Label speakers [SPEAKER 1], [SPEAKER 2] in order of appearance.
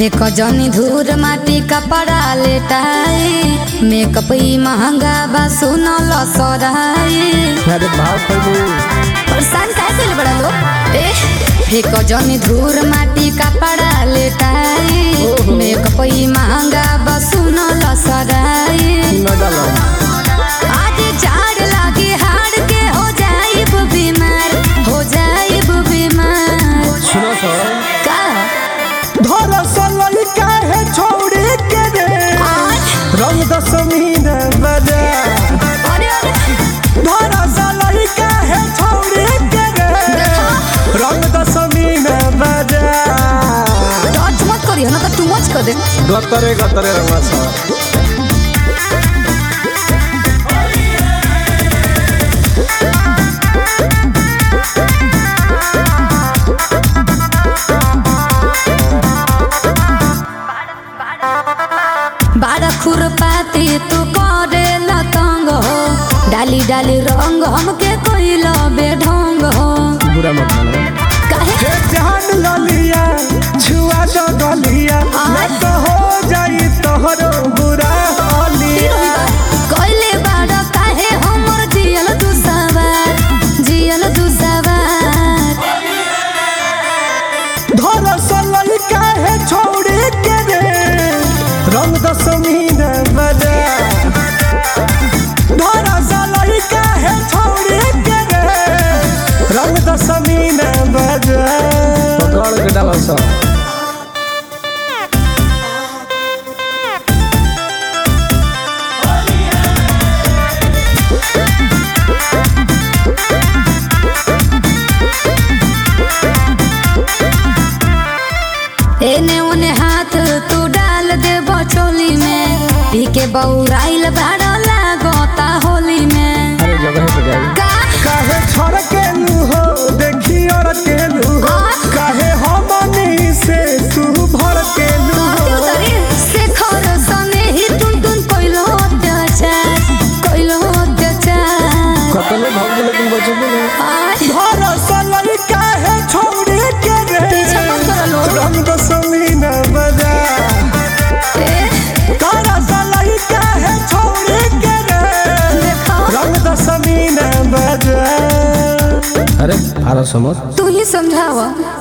[SPEAKER 1] फेक जनी धूर माटी कपड़ा लेटाई मेकअप ई महंगा बा सुनल सराई
[SPEAKER 2] अरे भाव खैबू
[SPEAKER 1] परेशान काहे कइले बड़ा लोग ए फेक जनी धूर माटी कपड़ा लेटाई
[SPEAKER 2] ओहो।
[SPEAKER 1] मेकअप ई महंगा बा सुनल सराई
[SPEAKER 2] न डालो
[SPEAKER 1] आज झाड़ लागे हाड़ के हो जाइब बीमार हो जाइब बीमार
[SPEAKER 2] सुनो तो
[SPEAKER 1] का
[SPEAKER 2] धरसल काहे छोड़ी के रे रंग दशमी न बजा
[SPEAKER 1] अरे अरे
[SPEAKER 2] धरसल काहे छोड़ी के रे रंग दशमी न बजा
[SPEAKER 1] टच मत करियो ना तो टू मच कर दे
[SPEAKER 2] गतरे गतरे रंगा
[SPEAKER 1] बारह खुरपाती तू करे लतंग हो डाली डाली रंग हमके कोइल बेढंग हो
[SPEAKER 2] बुरा मत मानो
[SPEAKER 1] काहे
[SPEAKER 2] हे जान ललिया छुआ दो गलिया न तो हो जाई तोहरो बुरा हालिया
[SPEAKER 1] कोइले बारह काहे हमर जियल तू सवार जियल तू सवार
[SPEAKER 2] धरसल काहे छोड़ी के रे रंग दशमी न बजा धरसल काहे छोड़ी के रे रंग दशमी न बजा पकड़ के डालो सब
[SPEAKER 1] एने ओने हाथ तू डाल दे बचोली में पी के बौराइल भाड़ा लागता होली में
[SPEAKER 2] अरे जगह पे जाई
[SPEAKER 1] का
[SPEAKER 2] काहे छोड़ के लू हो देखी और के लू हो काहे हमनी से तू भर के लू
[SPEAKER 1] कहते
[SPEAKER 2] हो
[SPEAKER 1] उतरी से खर सने ही टुन टुन कोइलो अत्याचार कोइलो अत्याचार
[SPEAKER 2] कतले भाग लेकिन बचबू नहीं
[SPEAKER 1] आय
[SPEAKER 2] धरसल काहे छोड़ी के रे
[SPEAKER 1] पीछे मत करो लोग।
[SPEAKER 2] रंग दशमी न बजा
[SPEAKER 1] ए
[SPEAKER 2] धरसल काहे छोड़ी के रे
[SPEAKER 1] देखो
[SPEAKER 2] रंग दशमी न बजा अरे आरा समझ
[SPEAKER 1] तू ही समझावा